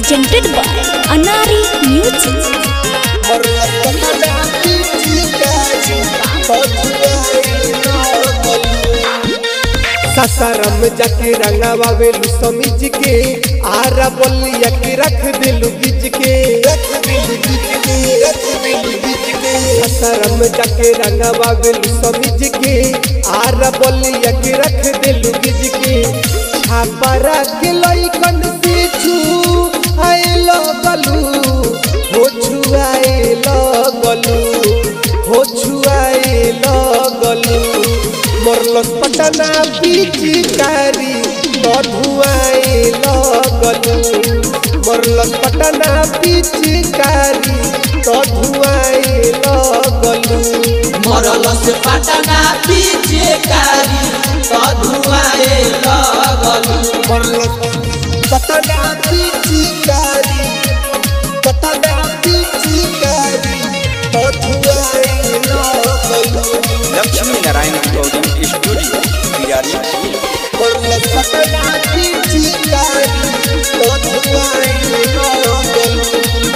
presented by Anari Music. ससरम जाके रंगावा वेलू समीज के आरा बलिया के रख दिलू बीज के ससरम जाके रंगावा वेलू समीज के आरा बलिया के रख दिलू बीज के छापरा के लइकन से छू आए लगलू हो छुआए लगलू हो छुआए लगलू मरलस पटना पिचकारी धुआए लगलू मरलस पटना पिचकारी धुआए लगलू मरल से पटना पीछे कारी तो धुआए लगलू मरलस पटना पिचकारी पटना पिचकारी धुआए लगलू लक्ष्मी नारायण रिकॉर्डिंग स्टूडियो बिरारी मरलस पटना पिचकारी धुआए लगलू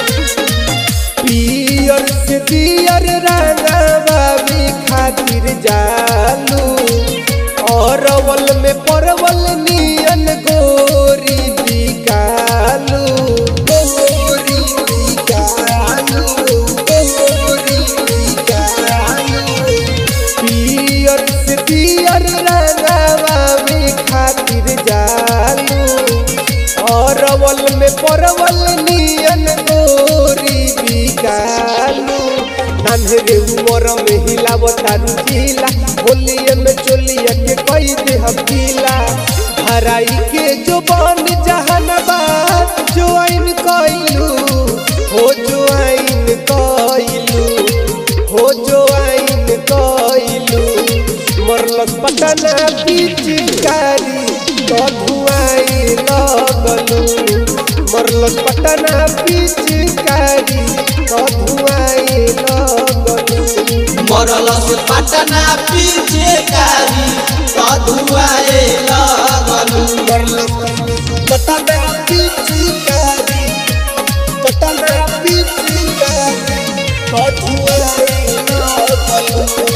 पियर से पियर रंगवा भी खातिर जालू अरवल में परवल नियन गोरी बिकालू गोरी बिकालू गोरी बिकालू पियर से पियर रंगवा भी खातिर जालू अरवल में परवल नियन गोरी बिकालू नन्हरे उमर में हिलावतारू जिला होलिए में चोलिया के कई दे हम गीला हराई के जो बन जहानाबाद जो आइन कइलू हो जो आइन कइलू हो जो आइन कइलू मरलस पटना पिचकारी तो धुआई लगलू मरलस पटना पिचकारी तो धुआई लगलू मरल से पटना पीछे कारी तो धुआए लगलू मरलस पटना पिचकारी पटना पिचकारी तो धुआई लगलू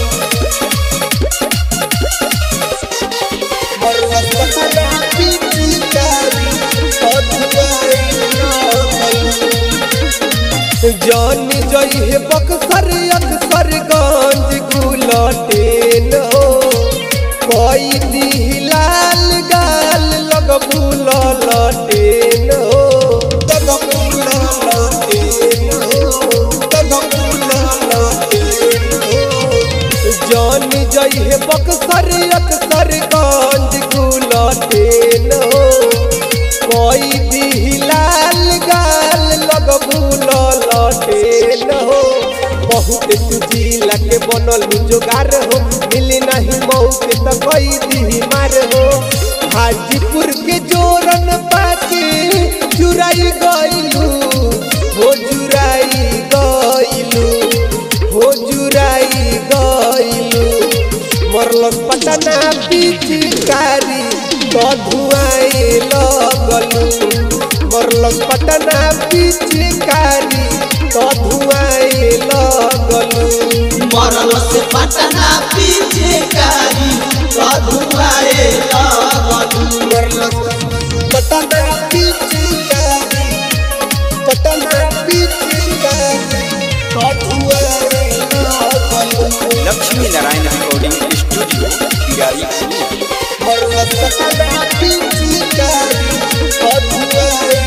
मरलस पटना पिचकारी तो धुआई लगलू जानी जई हे बक्सर अक्सर गंज गुलटेन हो कोई दी लाल गाल लग भूल लटेन हो लग भूल लटेन हो लग भूल लटेन हो जानी जई हे बक्सर अक्सर गंज गुलटेन हो कोई दी लाल गाल लग भूल लटेन हो बहुत तुझीला के बनल जोगार हो मिली नहीं मौके तो कोई दी मार हो हाजीपुर के जोरन पाके चुराई गइलू हो चुराई गइलू हो चुराई गइलू मरलस पटना पिचकारी तो धुआए लगलू मरलस पटना पिचकारी तो धुआए लगलू मरल से पटना पीछे कारी तो धुआए लगलू मरलस पटना पिचकारी पटना पिचकारी तो धुआए लगलू लक्ष्मी नारायण रिकॉर्डिंग स्टूडियो बिरारी मरलस पटना पिचकारी तो धुआए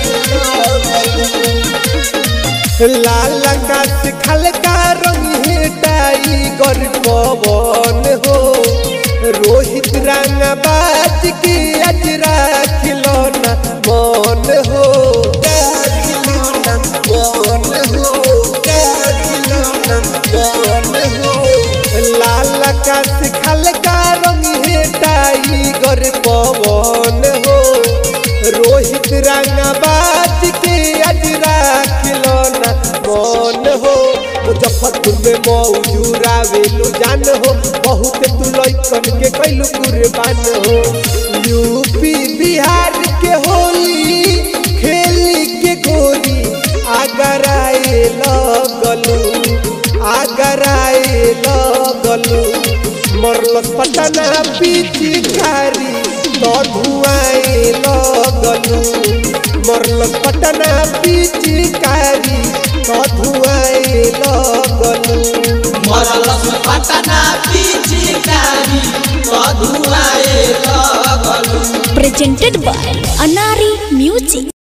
लगलू लाल आकाश खलका रंग है टाइगर पवन हो रोहित रंग बाज के अजरा खिलौना मन हो खिलौना मन हो खिलौना मन हो लाल आकाश खलका रंग है टाइगर पवन हो रोहित रंगबाज के अजरा खिलौना मन हो मुजफ्फरपुर में मौजूरा वेलू जान हो बहुत तू लैकन के कैलू कुर्बान हो यूपी बिहार के होली खेली के गो लगलू मरलस पटना पिचकारी तो धुआए लगलू मरलस पटना पिचकारी तो धुआए लगलू मरल से पटना पिचकारी कधुआए लगलू presented by Anari Music.